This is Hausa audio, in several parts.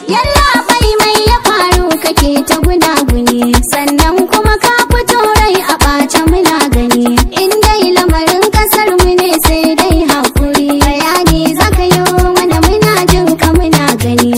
Yalla bai mai ya faru kake ta gunaguni sannan kuma ka fito rai a ɓace muna gani in dai lamarin kasar mu ne sai dai hakuri bayani zaka yi mana muna jin ka muna gani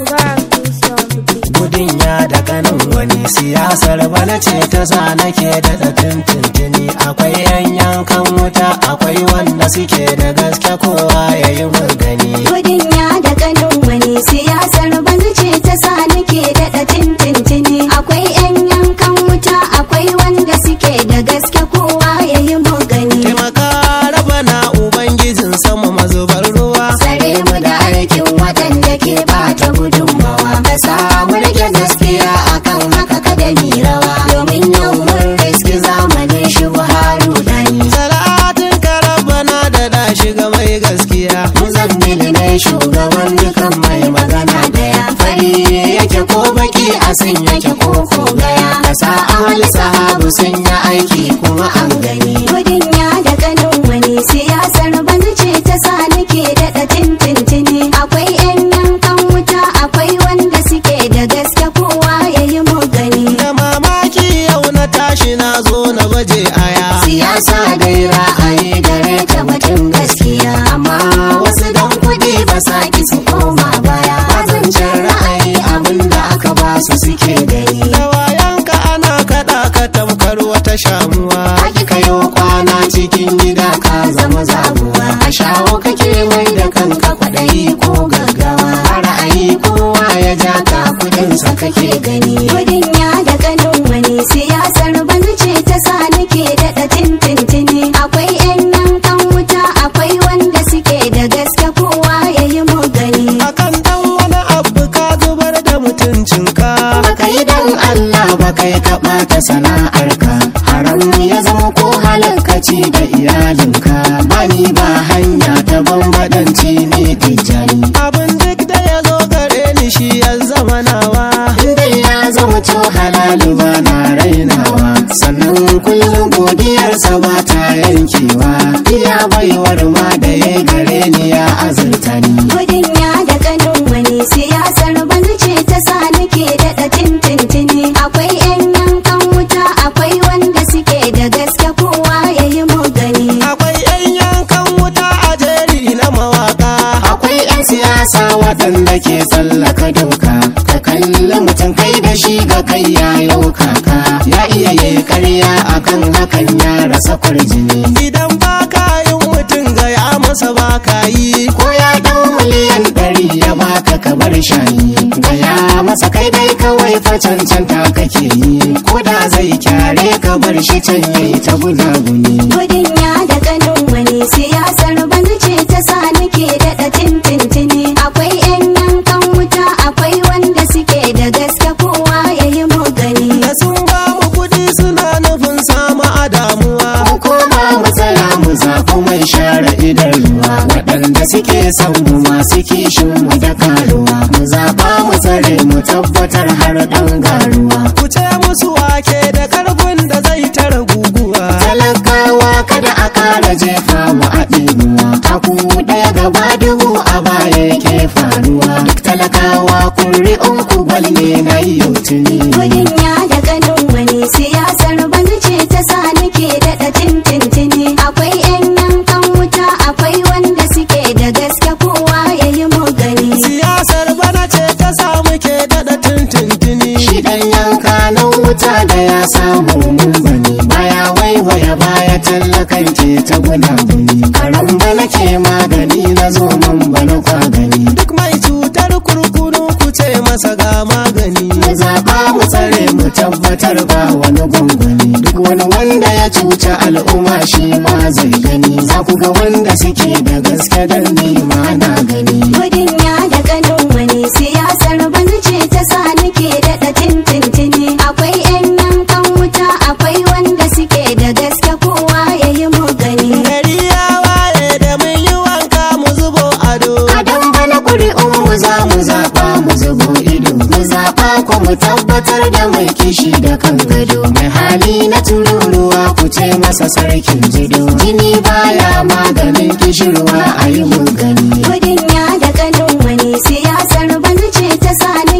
gudun ya da kanin wani siyasar bana ce ta sa nake da tuntuntuni akwai yan yankan wuta akwai wanda suke da gaske kowa ya yi gani gudun ya da kanin wani siyasar banzu ce ta sa nake daɗa tintintini akwai yan yankan wuta akwai wanda suke da gaske kowa ya yi gani taimaka raba na ubangijin sama mazubar ruwa Tsare mu da aikin waɗanda ke bata gudunmawa Ka samu rike gaskiya akan haka kada mi rawa Domin yau mun riski zamanin shi Buhari dani salatin karabana da da shiga mai gaskiya Muzammil ne shugaban dukan mai magana daya Fari yake ko baki a sun yake ko ko gaya Kasa ahal sahabu sun yi aiki kuma an gani Gudun ya da kanin wani siyasar banzu ce ta sa nake daɗa tintintini Akwai 'yan yankan wuta akwai wanda suke da gaske kowa ya yi gani da mamaki yau na tashi na zo na baje aya Siyasa dai ra'ayi gare ta batun gaskiya Amma wasu dan kuɗi ba sa ki su koma baya Bazancin ra'ayi abinda aka ba su suke gani da wayanka ana kaɗa ka tamkar wata shamuwa Aki kayo kwana cikin gida ka zama zabuwa A shawo kake mai da kanka kwaɗayi ko gaggawa A ra'ayi kowa ya ja ka kudinsa kake gani Kudin ya da kanin wani siyasar banzu ce ta sa nake daɗa tintintini Akwai 'yan yankan wuta akwai wanda suke da gaske kowa ya yi gani akan dan wani abu ka zubar da mutuncinka Baka yi dan Allah ba kai ka ɓata sana'arka Haram ya zama ko halarkaci da iyalinka Bani ba hanya ta bambadanci ne tijjani abin duk da ya zo gare ni shi ya zama nawa Inda ya zama to halalu ba na rainawa Sannan kullum godiyarsa ba ta yankewa Iya baiwar ma da ya gare ni ya azurta ni Gudun ya da kanin wani siyasar banzu ce ta sa nake daɗa tintintini Akwai 'yan yankan wuta akwai wanda suke da gaske kowa ya yi gani akwai yan yankan wuta a jeri na mawaka Akwai 'yan siyasa waɗanda ke tsallaka doka Ka kalli mutum kai da shi ga kai ya yau kaka Ya iya yi karya akan hakan ya rasa kwarjini idan ba ka yin mutum ga ya masa ba ka yi Ko ya dau miliyan ɗari ya baka ka bar shayi Gaya masa kai dai kawai fa cancanta kake yi Ko da zai kyare ka bar shi can yayi ta gunaguni Gudun ya da kanin wani siyasar banzu ce ta sa nake daɗa tintintini Akwai 'yan yankan wuta akwai wanda suke da gaske kowa ya yi gani da sun ba mu kuɗi suna nufin samu a damuwa Hukuma mu tsaya mu zafi mai share idan ruwa waɗanda suke son mu masu kishin mu da karuwa mu zaɓa mu tsare mu tabbatar har ɗan garuwa ku ce musu wake da karfin da zai tara guguwa talakawa kada a ƙara jefa mu a ɗinuwa taku ɗaya gaba dubu a baya yake faruwa duk talakawa kuri'un ku gwal ne na yau tuni gudun ya da ganin wani siyasar banzu ce ta sa nake daɗa tintintini akwai 'yan yankan wuta akwai wanda suke da gaske kowa ya yi gani siyasar bana ce ta samu ke daɗa tuntuntuni shi ɗan yanka na wuta da ya samu mun bane baya waiwaya baya tallakan ke ta gunaguni karan bana ke magani na zo man bana kwa gani duk mai cutar kurkunu ku ce masa ga magani mu zaɓa mu tsare mu tabbatar ba wani gunguni duk wani wanda ya cuci al'umma shi ma zai gani za ku ga wanda suke da gaske dan ni ma na gani gudun ya da ganin wani siyasar banzu ce ta sa nake daɗa tintintini akwai 'yan yankan wuta akwai wanda suke da gaske kowa ya yi gani gari ya waye da mun yi wanka mu zubo ado Adam bana ƙuri'un mu za mu zaɓa mu zubo ido mu zaɓa ko mu tabbatar da mai kishi da kan gado mai hali na tururuwa ku ce masa sarkin jido jini baya maganin kishirwa a yi gani gudun ya da ganin wani siyasar banzu ce ta sa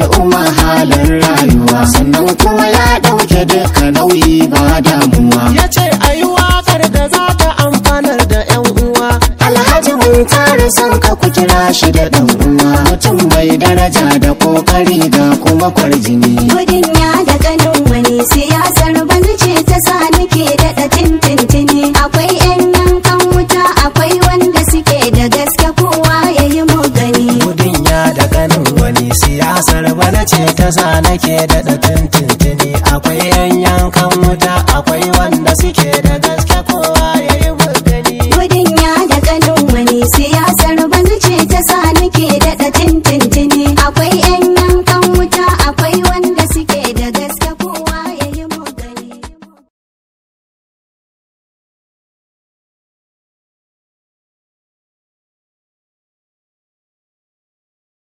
al'umma halin rayuwa sannan kuma ya ɗauke duka nauyi ba damuwa ya ce a yi waƙar da za ta amfanar da 'yan uwa alhaji mun tare son ka ku kira shi da ɗan uwa mutum mai daraja da ƙoƙari ga kuma kwarjini Gudun ya da ganin wani siyasar banzu ce ta sa nake daɗa tintintini akwai 'yan yankan wuta akwai wanda suke da gaske kowa ya yi gani. gudun ya da ganin wani siyasar bana ce ta sa nake daɗa tintintini akwai yan yankan wuta akwai wanda suke da gaske